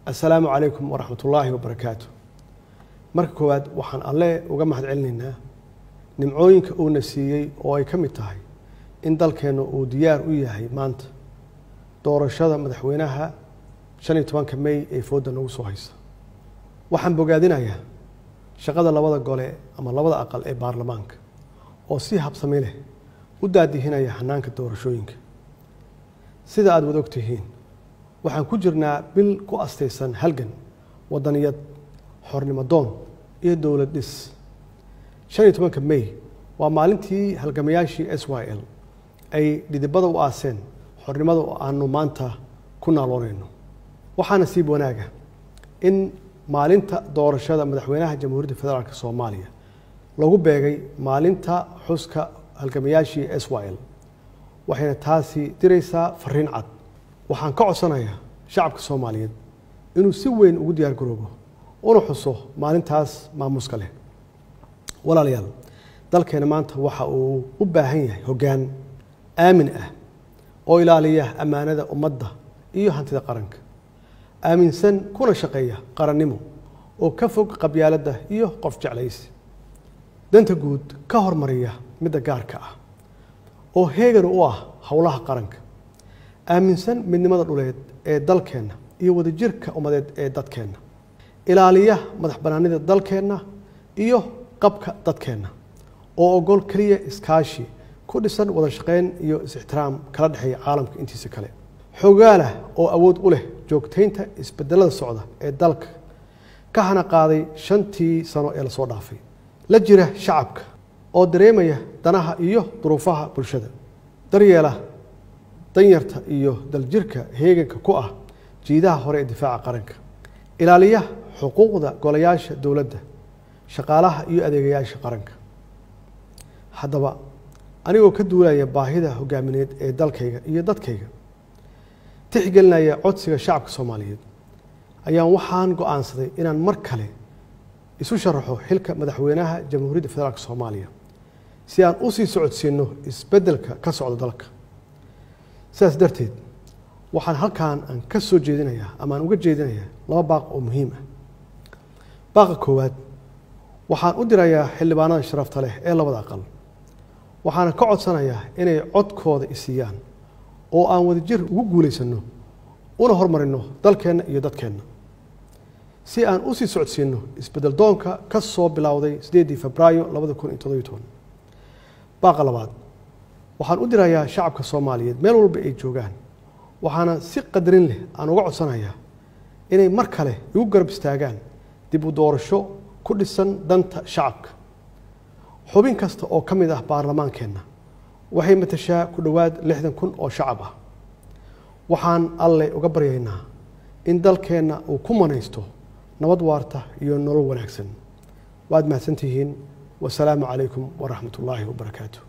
assalaamu calaykum waraxmat ullaahi wabarakaatu marka koowaad waxaan alle uga mahad celinaynaa nimcooyinka uuna siiyey oo ay ka mid tahay in dalkeennu uu diyaar u yahay maanta doorashada madaxweynaha shan iyo tobanka mey ee foodda nagu soo haysa waxaan bogaadinayaa shaqada labada gole ama labada aqal ee baarlamaanka oo si habsami leh u daadihinaya hanaanka doorashooyinka sida aada wada og tihiin waxaan ku jirnaa bil ku astaysan halgan wadaniyad xornimo doon iyo dowlad dhis shan iyo tobanka mey waa maalintii halgamayaashii s y l ay dhidibada u aaseen xornimada oo aanu maanta ku naaloonayno waxaa nasiib wanaaga in maalinta doorashada madaxweynaha jamhuuriyadda federaalk soomaaliya lagu beegay maalinta xuska halgamayaashii s y l waxayna taasi diraysaa fariin cad waxaan ka codsanayaa shacabka soomaaliyeed inuu si weyn ugu diyaar garoobo una xuso maalintaas maamuuska leh walaalayaal dalkeena maanta waxa uu u baahan yahay hoggaan aamin ah oo ilaaliya ammaanada ummadda iyo hantida qaranka aaminsan kuna shaqeeya qarannimo oo ka fog qabyaaladda iyo qof jeclaysi danta guud ka hormariya midda gaarka ah oo heegan u ah howlaha qaranka aaminsan midnimada dhuleed ee dalkeenna iyo wadajirka ummadeed ee dadkeenna ilaaliya madax bannaanida dalkeenna iyo qabka dadkeenna oo ogol keliya iskaashi ku dhisan wada shaqayn iyo is-ixtiraam kala dhexeeya caalamka intiisa kale xogaalah oo awood u leh joogtaynta isbedelada socda ee dalka ka hana qaaday shantii sano ee lasoo dhaafay la jira shacabka oo dareemaya danaha iyo duruufaha bulshada daryeela danyarta iyo daljirka heeganka ku ah jiidaha hore ee difaaca qaranka ilaaliya xuquuqda golayaasha dowladda shaqaalaha iyo adeegayaasha qaranka haddaba anigoo ka duulaya baahida hogaamineed ee dalkayga iyo dadkayga tixgelinaya codsiga shacabka soomaaliyeed ayaan waxaan go-aansaday inaan mar kale isu sharaxo xilka madaxweynaha jamhuuriyadda federaalk soomaaliya si aan u sii socodsiino isbeddelka ka socda dalka sidaas darteed waxaan halkan aan ka soo jeedinayaa ama aan uga jeedinayaa laba baaq oo muhiim ah baaqa koowaad waxaan u dirayaa xildhibaanada sharafta leh ee labada aqal waxaana ka codsanayaa inay codkooda isiiyaan oo aan wadajir ugu guulaysanno una hormarino dalkeenna iyo dadkeenna si aan u sii socodsiino isbedel doonka ka soo bilowday sideedii febraayo labada kun iyo todobiyo toban baaqa labaad waxaan u dirayaa shacabka soomaaliyeed meel walba ay joogaan waxaana si qadarin leh aan uga codsanayaa inay mar kale igu garab istaagaan dib u doorasho ku dhisan danta shacabka xubin kasta oo ka mid ah baarlamaankeenna waxay matashaa ku dhowaad lixdan kun oo shacab ah waxaan alle uga baryaynaa in dalkeenna uu ku manaysto nabad waarta iyo nolol wanaagsan waad mahadsantihiin wasalaamu calaykum waraxmat ullaahi wabarakaatu